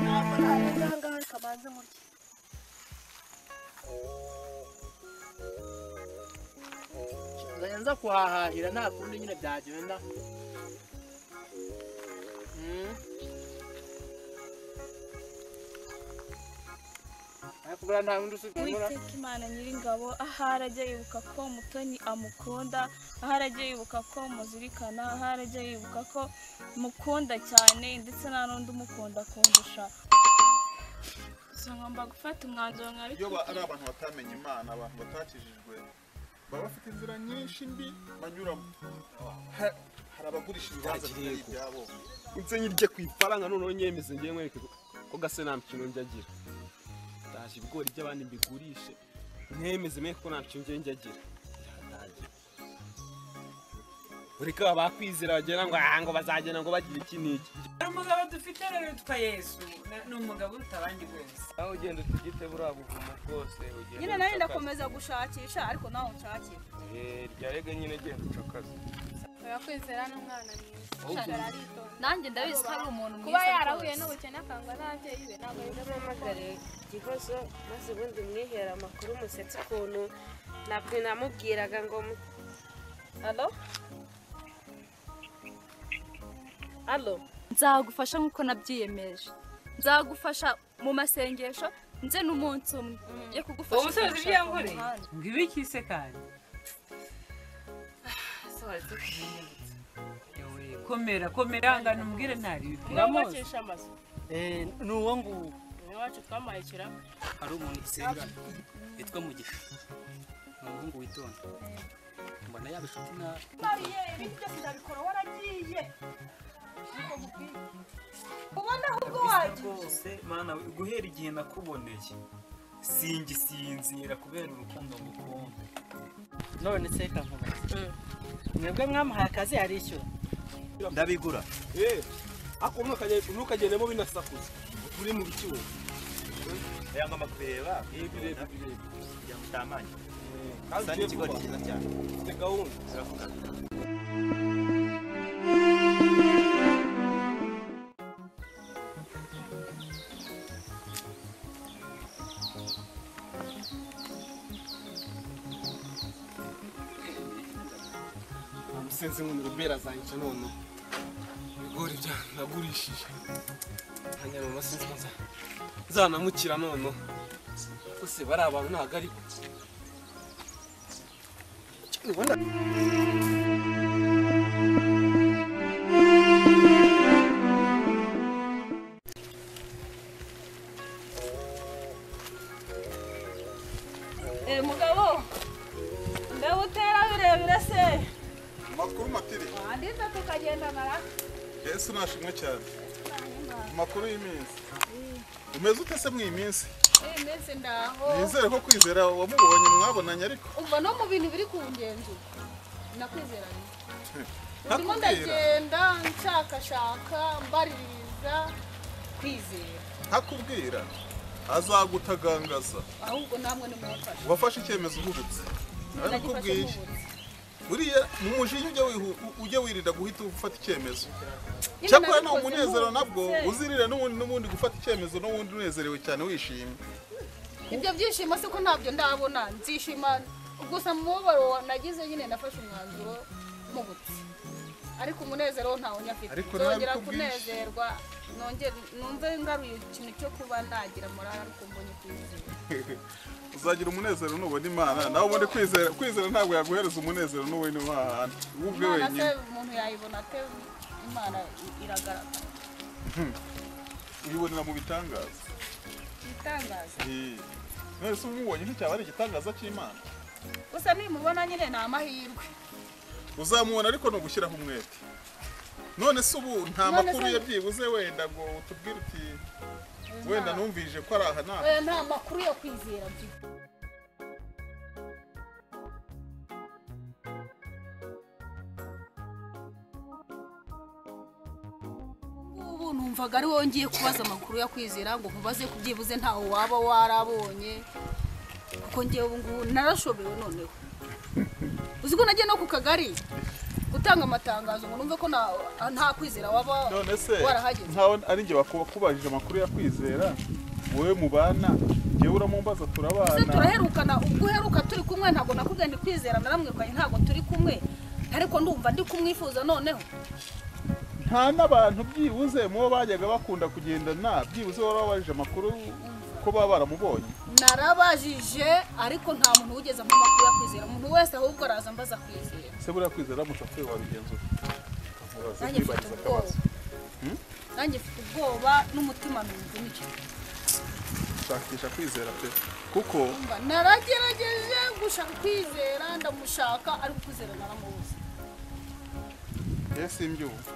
ntabwo narenga aha ngaha reka banze murye nzajya nza kuhahahira nta kundi nyine byagenda Mm. ariko buriya nta wundi usimbura uwiteka imana nyiringabo ahari ajya yibuka ko mutoni amukunda ahari ajya yibuka ko muzirikana ahari ajya yibuka ko mukunda cyane ndetse nta n'undi umukunda kundusha gusa ngomba gufata umwanzuro nka iyo ba- ari abantu batamenye imana abantu batakijijwe baba bafite inzira nyinshi mbi banyuramo Ha- hari abagurisha ibibanza Nta kirego. bitari ibyabo nze nyirye ku ifaranga noneho nyemeze ngiye nkwereke ko- ko gase nta mukino njya agira ndaje ibigori by'abandi mbigurishe ntemeze mwe ko nta mukino ngiye njya agira biratangira ureka abakwizera bagera ngo aha ngo bazagenda ngo bagira iki n'iki hari umugabo dufite rero witwa yesu na- ni umugabo uruta abandi bose aho ugenda utugite buriya buvumo bwose ugenda nyine nari ucakase. ndakomeza gushakisha ariko nawe unshakira Eh, rya rege nyine genda ucakaze barakwizera n'umwana mwiza aritonda nanjye ndabizi ko ari umuntu kuba mwiza yarahuye rwose. n'ubukene akangwa n'ababyeyi be ntabwo namamagare igihozo maze ubundi mwihere amakuru musetse ukuntu ntabwo namubwiraga ngo mu- alo alo nzagufasha nk'uko nabyiyemeje nzagufasha mu masengesho nze n'umunsi umwe yo uwo kugufasha musozi ibyo gushaka yankoreye umuhanda. ngo ibi kise kandi sohotse komera komera ngana umubwire ntari ibipi uramuzi wubakisha amazu ni uwo nguwo ni iwacu twamuhaye ikirabo hari umuntu dusenga witwa mugisha ni umuhungu witonda mbona yaba inshuti na rwose mana we guhera igihe nakuboneye singisinzira kubera urukundo ngukunda none se kavuga mwebwe mwamuhaye akazi yarishyura ndabigura eh ako ntukagendemo binasakuza uri mu biciro yangomba kureba eh birebire birebire kugira ngo utamanya kandi gusa ni ikigori ugiye vuba. cyiza cyane ufite gahunda umusenzi nk'umuriro bera zanyica none ibigori bya nagurishije hanyuma mu masenzi ko nza- nzanamukira none bose bari abantu ntabwo ari bo Eh, mugabo mbega utera birebire se amakuru matiri wandiza tukagenda mara yesu nashimwe cyane amakuru y'iminsi umeze ute se mu iyi minsi iyi minsi ndaho nizere ko kwizera wamubonye mwabonanye ariko umva no mu bintu biri ku ngenzura nakwizeranye ndimo ntakubwira ndagenda nshakashaka mbaririza kwizera ntakubwira azagutagangaza ahubwo namwe nimumfashe wafashe icyemezo uhubutse nagifashe nabikubwiye nk'ubu. buriya mu mujinya ujya wihu- ujya wirinda guhita ufata icyemezo Nyine cyakora ni nabikoze umunezero nabwo nk'ubu. uzirira n'ubundi n'ubundi gufata icyemezo n'ubundi unezerewe cyane wishimye ibyo byishimo se ko ntabyo ndabona nzishima gusa mu mubabaro nagize nyine nafashe umwanzuro mpubutse ariko umunezero wo ntawo nyafite Ariko nzongera nabikubwishe. kunezerwa nongere numve ngaruye ikintu cyo kuba nagira morale ariko mbonye kwizera uzagira umunezero nubona imana nawe ubundi kwizera kwizera ntabwo yaguhereza umunezero n'ubundi wahana wowe ubwe imana se wenyine umuntu yayibona ate imana i- iragaragara uyibonera mu bitangaza itangaza Eh, none se umubonye nticyaba ari igitangaza cy'imana gusa nimubona nyine ni amahirwe uzamubona ariko ni ugushyiraho umwete none se ubu nta None se- makuru ya byibuze wenda ngo utubwire uti wenda numvise ko ari aha naha Eh, nta makuru yo kwizera mfite ubu numvaga ari wowe ngiye kubaza amakuru yo kwizera ngo nkubaze ku byibuze ntawe waba warabonye kuko ariko ngewe ubu ngubu narashobewe noneho uzi ko nagiye no ku kagari gutanga amatangazo ngo numve ko nta- nta kwizera waba none se warahageze nkawe ari njye bakubajije amakuru ya kwizera wowe mubana njyewe uramumbaza Ese turabana turaherukana ubwo uheruka turi kumwe ntabwo nakubwiye ndi kwizera naramwirukanye ntabwo turi kumwe ariko ndumva ndi kumwifuza noneho nta n'abantu byibuze mubo bajyaga bakunda kugendana byibuze wari wabajije amakuru ko baba baramubonye narabajije ariko nta muntu wigeze ampa amakuru ya kwizera umuntu wese ahubwo araza ambaza kwizera se buriya kwizera aramutse apfuye wabigenzura Ukamubaza, Nanjye mfite kwibariza ubwoba. akabazo. Hmm? nanjye mfite ubwoba n'umutima numva nica shakisha kwizera pe kuko Mba naragerageje gushaka kwizera ndamushaka ariko kwizera naramubuze yewe simbyumva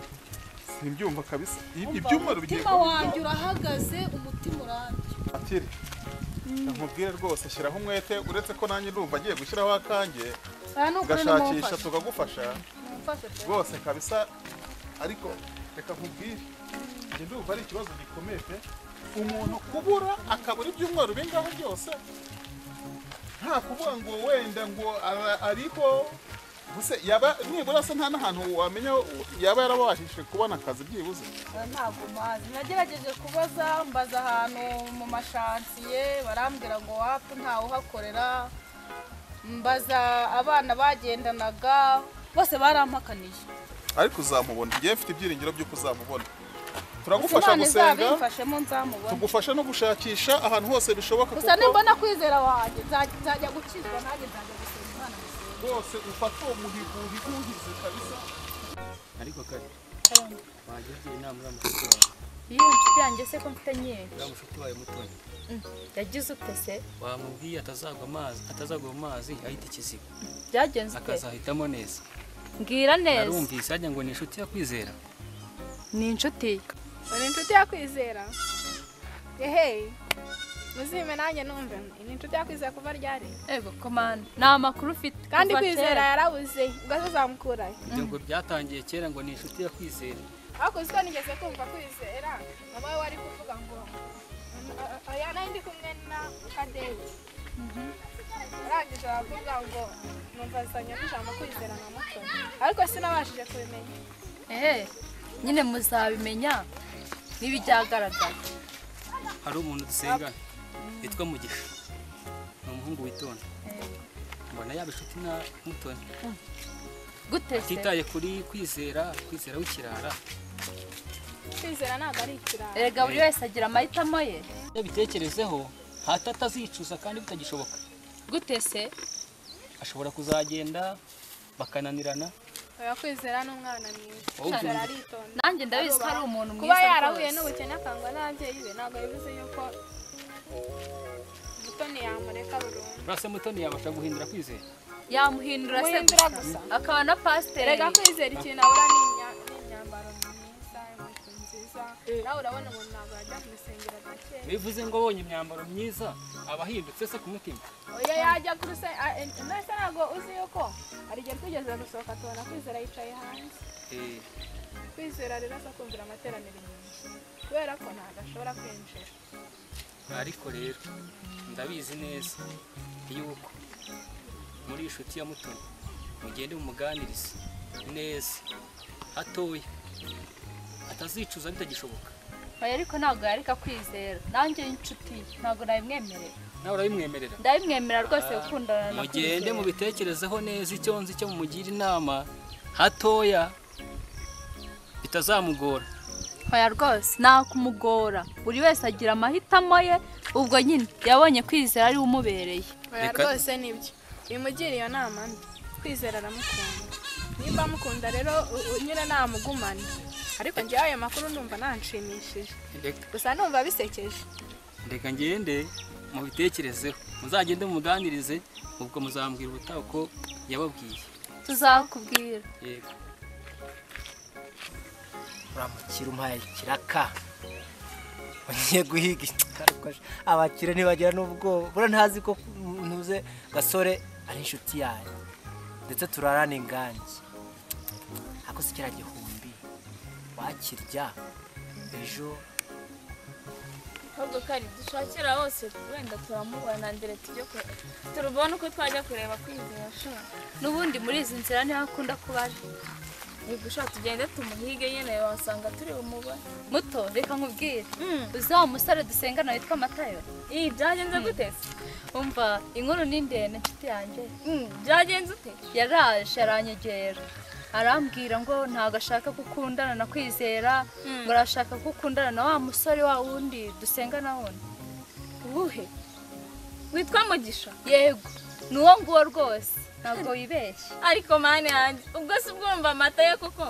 simbyumva kabisa Ib- Umva, ibyumweru bigiye umutima kuba wanjye urahagaze umutima urambye atire nkubwire rwose shyiraho umwete uretse ko nanjye ndumva agiye gushyiraho akanjye aha ni ukuri gashakisha nimumfashe tukagufasha mumfashe pe rwose kabisa ariko reka nkubwire njye ndumva ari ikibazo gikomeye pe umuntu kubura akabura ibyumweru bingaho byose nta kuvuga ngo wenda ngo ara- ariho Ubuse yaba nibura se nta n'ahantu wamenya yaba yarabashije kubona akazi byibuze Ah, ntabwo mazi nagerageje kubaza mbaza ahantu mu mashansiye barambwira ngo wapi ntawe uhakorera mbaza abana bagendanaga bose barampakanije ariko uzamubona njyewe mfite ibyiringiro by'uko uzamubona turagufasha imana gusenga izabimfashemo nzamubona tugufasha no gushakisha ahantu hose bishoboka gusa nimbona kwizera wanjye nza- nzajya gucizwa nanjye nzajya gusenga imana rwose ufata uwo muhigo uhiguhize kabisa ariko kare Karangwa. wagira inama uriya mushuti wawe iyo nshuti yanjye se ko mfite nyine uriya mushuti wawe mutoni Mm, yagize ute se wamubwiye atazagwa amazi atazagwa mu mazi ahita ikiziba byagenze ute akazahitamo neza mbwira neza narumvise hajya ngo ni inshuti yo kwizera ni inshuti ye uri inshuti yakwizera eheyi muzime nanjye numve ni inshuti yakwizera kuva ryari ego komanda nta makuru ufite kandi kuva kwizera kera. yarabuze ubwo azamukurayo ibyo ngo byatangiye kera ngo ni inshuti yo kwizera ariko uzi ko nigeze kumva kwizera mama we wari kuvuga ngo "Mm, oya nari ndi kumwe na kadeyi arangije aravuga ngo numva azanye n'ijambo kwizera na muto ariko sinabashije kubimenya ehe nyine muzabimenya n'ibijyagaragara hari umuntu dusengana yitwa mugisha ni umuhungu witonda mbona yaba inshuti na mutoni gute se atitaye kuri kwizera kwizera w'ikirara kwizera ntabwo ari ikirara erega buri wese agira amahitamo ye iyo bitekerezeho hata atazicuza kandi bitagishoboka gute se ashobora kuzagenda bakananirana oya kwizera ni umwana mwiza Wowe ubyumva? kwizera aritonda Nanjye ndabizi ko ari umuntu kuba mwiza yarahuye rwose. n'ubukene akangwa n'ababyeyi be ntabwo bivuze yuko mutoni yamureka burundu urase mutoni yabasha guhindura kwizera yamuhindura se Muhindura gusa. akaba na pasiteri erega kwizera ikintu abura ni imya- ni imyambaro myiza inkweto nziza nawe urabona umuntu ntabwo yajya mu rusengero nka kera bivuze ngo abonye imyambaro myiza aba ahindutse se ku mutima oya yajya ku rusengero mbese ntabwo uzi yuko hari igihe twigeze gusohoka tubona kwizera yicaye hanze Eh, kwizera rero aza kumvira amateraniro inyuma kubera ko ntabwo ashobora kwinjira ariko rero ndabizi neza yuko muri iyi nshuti ya mutoni mugende mumuganirize neza hatoya atazicuza bitagishoboka oya ariko ntabwo yareka kwizera nanjye inshuti ntabwo nabimwemerera nawe urabimwemerera ndabimwemerera rwose Ah, gukundana na mugende kwizera mubitekerezeho neza icyo nzi cyo mumugira inama hatoya bitazamugora oya rwose nta kumugora buri wese agira amahitamo ye ubwo nyine yabonye kwizera ari we umubereye oya Reka- rwose nibyo bimugira iyo nama mbi kwizera aramukunda nimba amukunda rero u- u- nyine namugumane ariko njyewe ayo makuru ndumva nanshimishije Reka- gusa numva bisekeje reka ngende mubitekerezeho muzagende mumuganirize ubwo muzambwira ubutaha uko yababwiye tuzakubwira yego uramukira umpaye ikiraka ugiye guhiga ikarakoje abakire ntibagira n'ubwoba bura ntazi ko ntuze gasore ari inshuti yanjye ndetse turarana ingange ako si kiriya gihumbi wakirya ejo ahubwo kandi dushakira hose wenda turamubona mbere tujye ku turubone uko twajya kureba kwizera n'ubundi muri izi nzira niho akunda kuba ari niba ushaka tugende tumuhige nyine wasanga turi bumubone muto reka nkubwire uzi wa musore dusengana witwa matayo iyi byagenze gute se umva inkuru ni ndende nshuti yanjye byagenze ute yaraje aranyegera arambwira ngo ntabwo ashaka ko ukundana na kwizera ngo arashaka ko ukundana na wa musore wa wundi dusengana wundi uwuhe witwa mugisha yego ni uwo nguwo rwose ntabwo wibeshye ariko mani yanjye ubwo si ubwumva amata ye koko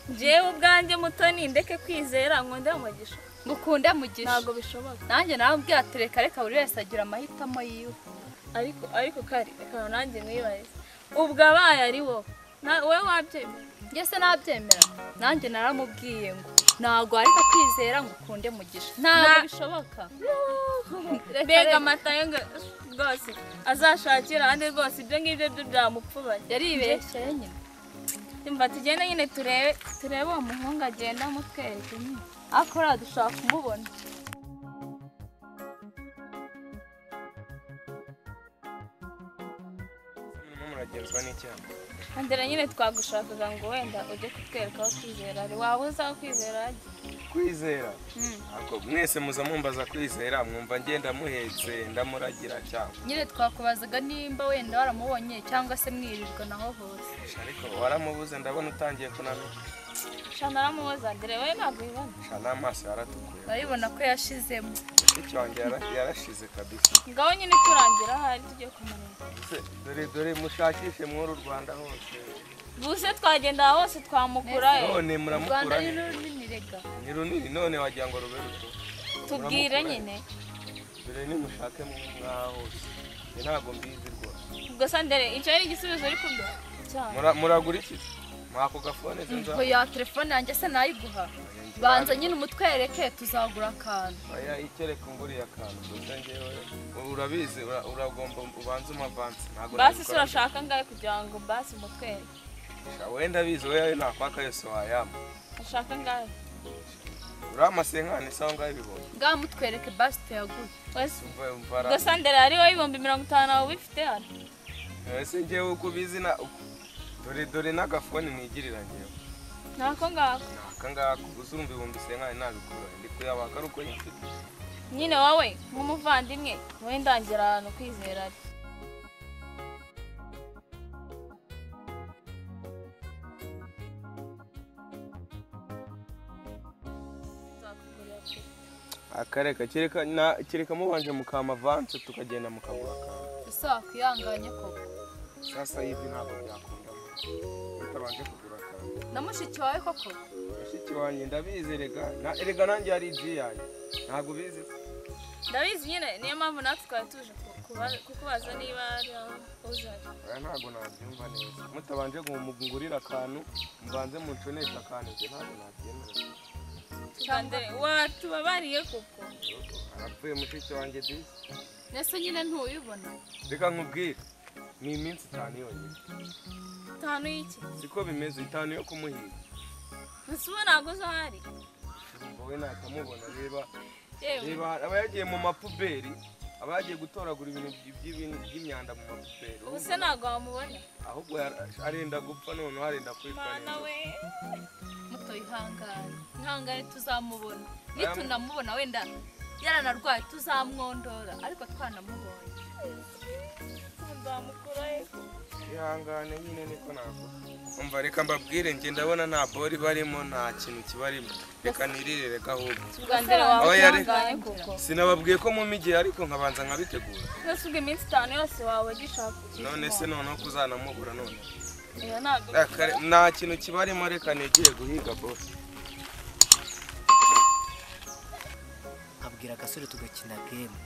njyewe ubwanjye mutoni ndeke kwizera ngo ndamugisha mukunde mugisha ntabwo bishoboka nanjye nawe ati reka reka buri wese agira amahitamo yiwe ariko ariko kari reka nanjye mwibarize ubwo abaye ari wowe Na- wowe wabyemera ngese nabyemera nanjye naramubwiye ngo ntabwo ariko kwizera ngo ukunde mugisha ntabwo Na- bishoboka mbega amata ye ngo rwose azashakira ahandi rwose ibyo ngibyo byo byamupfubanye yaribeshye nyine mba tugende nyine turebe turebe uwo muhungu agenda mutwereke nyine ariko rero dushaka kumubona Murimo muragenzwa n'icyaha Andera nyine twagushakaga ngo wenda ujye kutwereka aho kwizera ari waba uzi aho kwizera ari kwizera Mm. Ako mwese muza mumbaza kwizera mwumva ngenda muhetse ndamuragira cyangwa nyine twakubazaga nimba wenda waramubonye cyangwa se mwirirwa naho hose ariko waramubuze ndabona utangiye kunamira shanaramuboza Andera we ntabwo ubibona sha n'amaso yaratukuye urabibona ko yashizemo mushiki wanjye yara- yarashize kabisa ngaho nyine turangira ahari tujye kumureba Se, dore dore mushakishe muri uru rwanda hose buse twagenda hose twamukura none muramukura ni ni- runini rega ni runini none wagira ngo rube ruto Muramukura. tubwire nyine dore nimushake mu mwaha hose Njye ntabwo mbizi rwose ubwo se Andera icyo ari igisubizo uri kuduha cyane Mura- muragura iki se? mwako gafone ze nza ngo ya telefone yanjye se nayiguha banza nyine umutwereke tuzagura akantu oya icyo reka nguriye akantu gusa ngewe urabizi ura- uragomba ubanze umavanse ntabwo basi se nabikora urashaka angahe kugira ngo basi umutwereke Sha, wenda abizi wewe nakwaka yose wayama ushaka angahe uramasenkane sawa ngaho ibihumbi ngaho mutwereke basi tuyaguhe wese Umva- umva ra- ubwo se Andera ari wowe ibihumbi mirongo itanu nawe ubifite hano ese ngewe uko ubizi na uko- dore dore n'agafone nigirira ngewe ntako ngako aka ngaka uzumva ibihumbi senkane nabikura ndi kuyabaka ari uko nyifite nyine wowe nk'umuvandimwe wowe ndangira ahantu kwizera ari akareka kereka na- kereka mubanje mukama avanse tukagenda mukagura akantu ese wakwihanganye koko sasa hivi ntabwo byakundamo utabanje kugura akantu na mushiki wawe koko mushiki wanjye ndabizi rega na- erega nanjye hari ibyo yanjye ntabwo ubizi ndabizi nyine niyo mpamvu natwe twari tuje ku- kuba- kukubaza niba ari aho uzari oya ntabwo nabyumva neza mutabanje ngo mugurire akantu mubanze munconeshe akantu ibyo ntabwo nabyemera cyandere watubabariye kuko arapfuye mushiki wanjye disi nese nyine ntuyibona reka nkubwire ni iminsi itanu yonyine itanu y'iki siko bimeze itanu yo kumuhiga ese ubu ntabwo uzi aho ari wowe nakamubona reba Yewe. reba aba yagiye mu mapuberi aba yagiye gutoragura ibintu by- by'ibintu by'imyanda mu mapuberi ubu se ntabwo wamubona ahubwo yara- arenda gupfa noneho arenda kwitwa mana neza we muto ihangane ihangane tuzamubona Aya- nitunamubona wenda yaranarwaye tuzamwondora ariko twanamubonye ihangane nyine niko navuga umva reka mbabwire njye ndabona nta bori barimo nta kintu kibarimo reka nirire reka ahubwo Ubwandere wawe Aho yari- ihangane kuko. sinababwiye ko mu mijyi ariko nkabanza nkabitegura ese ubwo iminsi itanu yose waba ugishaka ukiri none se noneho kuzanamubura none umuntu. Oya, ntabwo Akare- nta kintu kibarimo reka negere guhiga bose nkabwira agasore tugakina gemu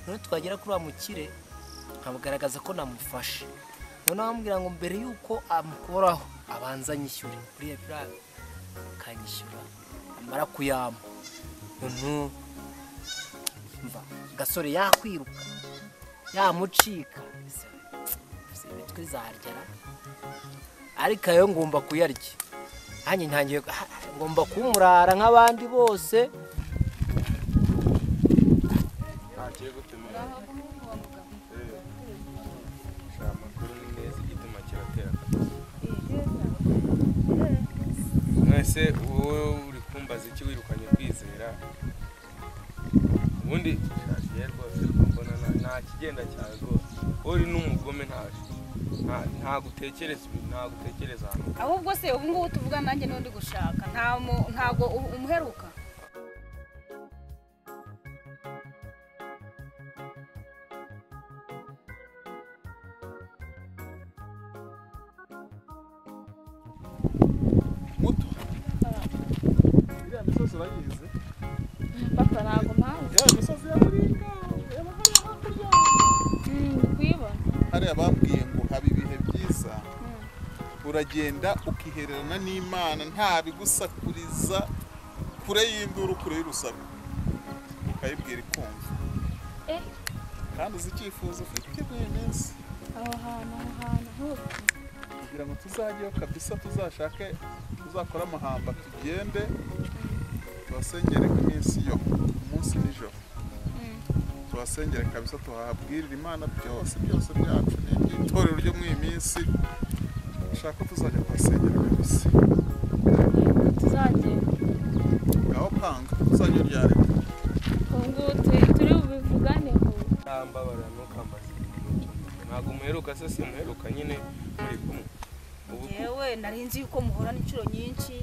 none twagera kuri wa mukire nkamugaragaza ko namufashe none bamubwira ngo mbere y'uko amukoraho abanza anyishyure buriya biriya akanyishyura amara kuyama umuntu mva agasore yakwiruka yamucika ese imitwe zaryara ariko ayo ngomba kuyarya nanjye ntangiye ngomba kumurara nk'abandi bose kigiye gutumira shaka amakuru ni meza igituma kiratera mwese wowe uri kumbaza iki wirukanye kwizera ubundi shagiye rwose mbona nta- nta kigenda cyane rwose wowe uri n'umugome nta nta- ntabwo utekereza ibintu ntabwo utekereza ahantu ahubwo se ubu ngubu tuvuga nanjye n'undi gushaka nta mu- ntabwo u- umuheruka iriya misozi urayizi papa ntabwo mpamvu ya misozi ya muringa y'amahari hakurya kuyibona hariya bambwiye ngo haba ibihe byiza uragenda ukihererana n'imana nta bigusakuriza kure y'induru kure y'urusaku ukayibwira ikumva Eh. kandi uzi icyifuzo ufite buri minsi aho hantu aho hantu hose kugira ngo tuzajyeyo kabisa tuzashake tuzakore amahamba tugende tubasengere ku minsi yo umunsi nijoro tubasengere kabisa tuhabwirire imana byose byose byacu n'iby'itorero ryo mu iyi minsi dushaka ko tuzajya kubasengera kabisa tuzagenda ngaho panga tuzajya uryare ubu ngubu turi- turi bubivugane ubu ntambabarira ntukambaze ntabwo muheruka se si muheruka nyine muri kumwe ubu yewe nari nzi yuko muhorana inshuro nyinshi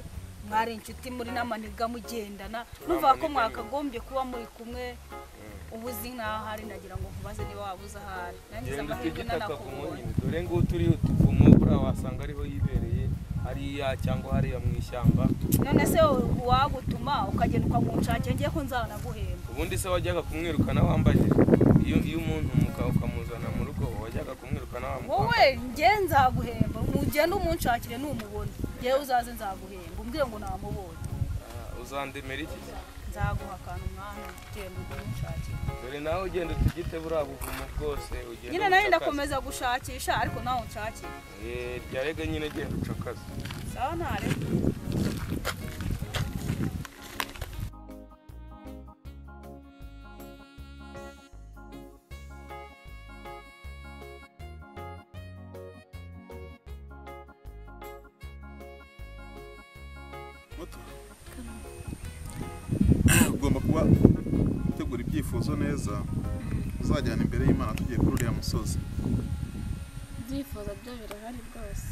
mwari inshuti muri n'amaniga mugendana numva ko mwakagombye kuba muri kumwe ubu uzi nk'ahari nagira ngo nkubaze niba waba uzi ahari nangize genda amahirwe utugitaka ku nanakubonye munyine dore ngo turiho tuvumo buriya wasanga ariho yibereye hariya cyangwa hariya mu ishyamba none se uwagutuma ukagenda ukamunshakira ngiye ko nzanaguhemba ubundi se wajyaga kumwirukana wambaye iyo iyo umuntu muka- ukamuzana mu rugo wajyaga kumwirukana wambaye wowe njye nzaguhemba mugende umunshakire n'umubona yewe uzaze nzaguhemba umbwire ngo namubonye uzandemera iki nzaguha akantu umwanya ugenda umunshakire dore nawe ugenda utugite buriya buvumo bwose ugenda nyine ucakaze. nari ndakomeza gushakisha ariko nawe unshakire Eh, ryarega nyine genda ucakaze sawa ntareka ugomba kuba utegura ibyifuzo neza uzajyana imbere y'imana tugiye kuri uriya musozi ibyifuzo byo birahari rwose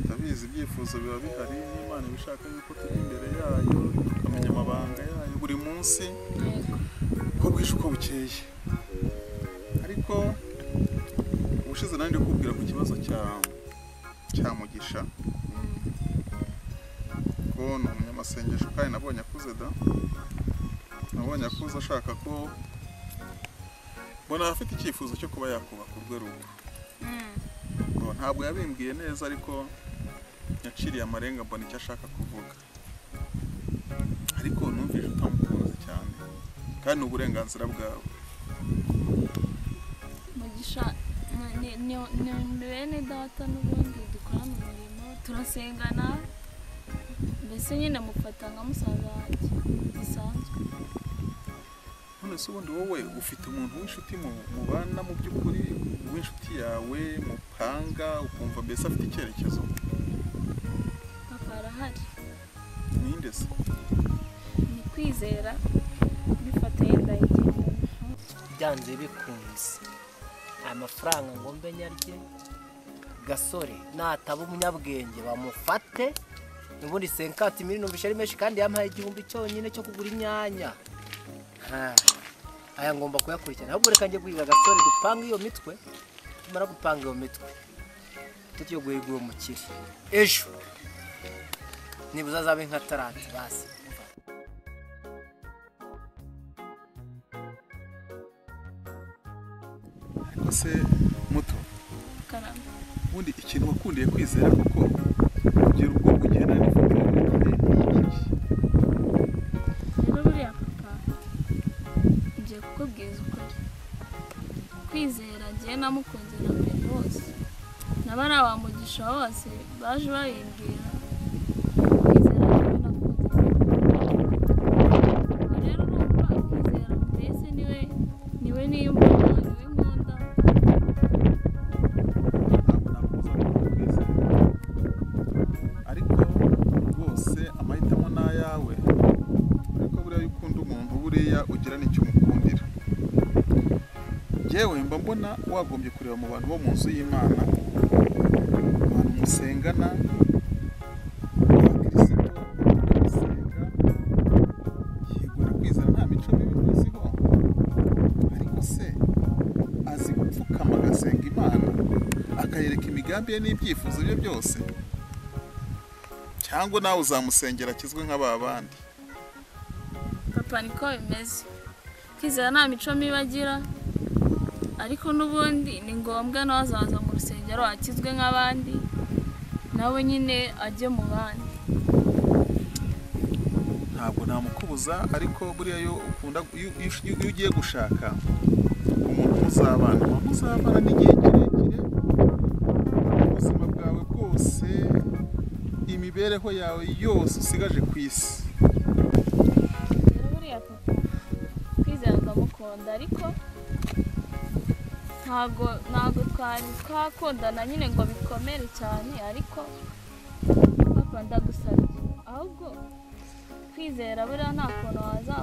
ndabizi ibyifuzo biba bihari n'imana ibishaka yuko turi imbere yayo tukamenya amabanga yayo buri munsi uko bwije uko bukeye ariko ubushize nari ndi kubwira ku kibazo cya cya mugisha ko ni umunyamasengesho kandi nabonye akuze da nabonye akuze ashaka ko mbona afite icyifuzo cyo kuba yakubaka urwe rugo Ngo ntabwo yabimbwiye neza ariko yaciriye amarenga mbona icyo ashaka kuvuga ariko numvise utamukunze cyane kandi ni uburenganzira bwawe mugisha ni- ni- ni- ni bene data n'ubundi dukorana umurimo turasengana mbese nyine mufata nka musaza wanjye gisanzwe none se ubundi wowe ufite umuntu w'inshuti mu- mubana mu by'ukuri w'inshuti yawe mupanga ukumva mbese afite icyerekezo papa arahari ninde se ni kwizera bifatanye ndayigendana byanze bikunze aya mafaranga ngo mbe nyarye gasore nataba umunyabwenge bamufate ubundi senkati miliyoni ubishe ari menshi kandi yampaye igihumbi cyonyine cyo kugura inyanya Ha, aya ngomba kuyakurikirana ahubwo reka njye guhiga gasore dupanga iyo mitwe tumara gupanga iyo mitwe tujye guhiga uwo mukire ejo nibuze azabe nka tarante basi ariko se muto karamba ubundi ikintu wakundiye kwizera kuko kugira ubwo kugenda n'ifoto rero buriya papa ngiye kukubwiza ukuri kwizera ngiye namukunze na mbere bose naba ari abamugisha bose baje bayimbwira rero urumva kwizera mbese niwe niwe yewe mba mbona wagombye kureba mu bantu bo mu nzu y'imana abantu musengana abakirisitu musenga yego nakwizera nta mico mibi muziho ariko se azi gupfukama agasenga imana akayereka imigambi ye n'ibyifuzo bye byose cyangwa nawe uzamusengera akizwe nk'aba bandi papa niko bimeze kwizera nta mico mibi agira ariko n'ubundi ni ngombwa nawe azaza mu rusengero akizwe nk'abandi nawe nyine ajye mu bandi ntabwo namukubuza ariko buriya iyo ukunda iyo iyo- iyo ugiye gushaka umuntu muzabana uba muzabana n'igihe kirekire ubuzima bwawe bwose imibereho yawe yose usigaje ku isi rero buriya papa kwizera ndamukunda ariko ntabwo ntabwo twari twakundana nyine ngo bikomere cyane ariko papa ndagusabye ahubwo kwizera buriya nta kuntu waza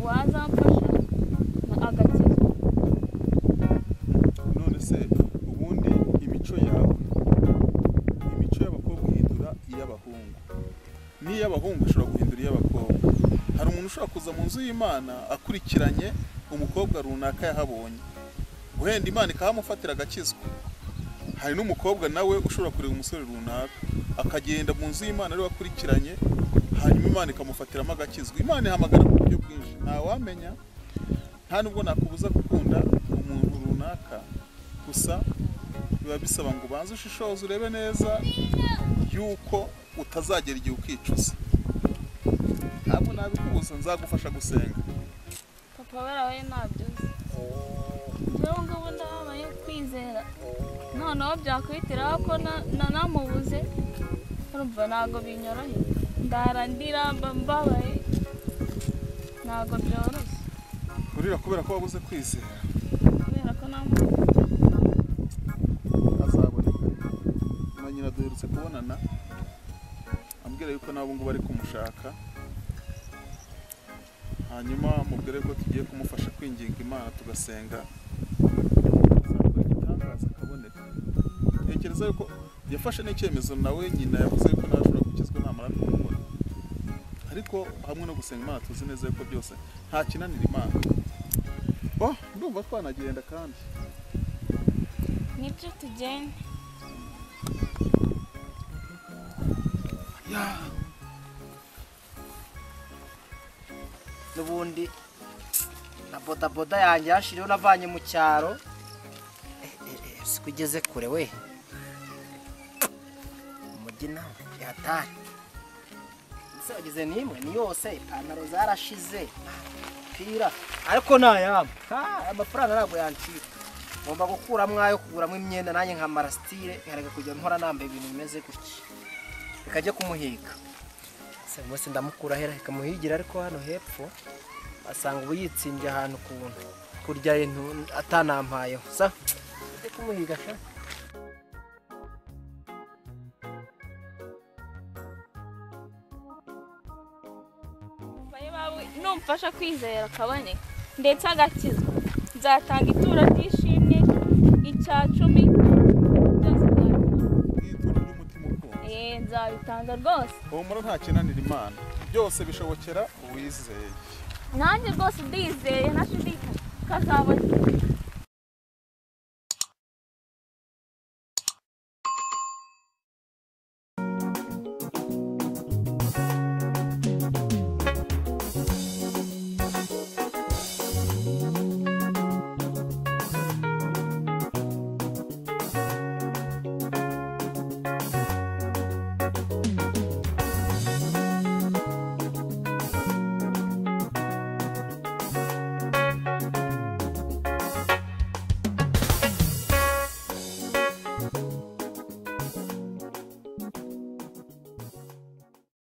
wazamfasha agakira none se ubundi imico yawe imico y'abakobwa ihindura iy'abahungu n'iy'abahungu ishobora guhindura iy'abakobwa hari umuntu ushobora kuza mu nzu y'imana akurikiranye umukobwa runaka yahabonye wenda imana ikahamufatira agakizwa hari n'umukobwa nawe ushobora kureba umusore runaka akagenda mu nzu y'imana ariwe akurikiranye hanyuma imana ikamufatiramo agakizwa imana ihamagara mu buryo bwinshi ntawamenya nta nubwo nakubuza gukunda umuntu runaka gusa biba bisaba ngo ubanze ushishoze urebe neza yuko utazagera igihe ukicuza ntabwo nabikubuza nzagufasha gusenga papa barabaye ntabyo uzi rero ngubu ndababaye kwizera noneho byakubitiraho ko na- na- namubuze urumva ntabwo binyoroheye ndara ndira mba mbabaye ntabwo byoroshye urira kubera ko wabuze kwizera kubera ko namubuze azaboneka na nyina duherutse kubonana ambwira yuko n'abo ngubu ari kumushaka hanyuma mubwire ko tugiye kumufasha kwinginga imana tugasenga azakora igitangaza akaboneka ntekereza yuko yafashe n'icyemezo nawe nyina yavuze yuko nawe ashobora gukizwa namara kumubona ariko hamwe no gusenga imana tuzi neza yuko byose nta kinanira imana oh ndumva twanagenda kandi nibyo tugenda n'ubundi na bodaboda yanjye hashiriho navanye mu cyaro sikugeze kure we umujyi nawe yatari ese wageze n'imwe ni yose ipantaro zarashize umupira ariko ntayabo amafaranga ntabwo yancika ngomba gukuramo ayo kuguramo imyenda nanjye nkamara sitire nkareka kujya nkora nambaye ibintu bimeze gutya bikajya kumuhiga se buri wese ndamukura ahera ikamuhigira ariko hano hepfo asanga ubu yitsimbye ahantu ukuntu kurya intu atanampayeho sa ajya kumuhiga sha baye bawe numfasha kwizera akaboneka ndetse agakizwa nzatanga ituro ry'ishimwe icya cumi byose nzabitanga Eh, nzabitanga rwose humura nta kinanira imana byose bishobokera uwizeye nanjye rwose ndizeye ntashidikanya ko azabona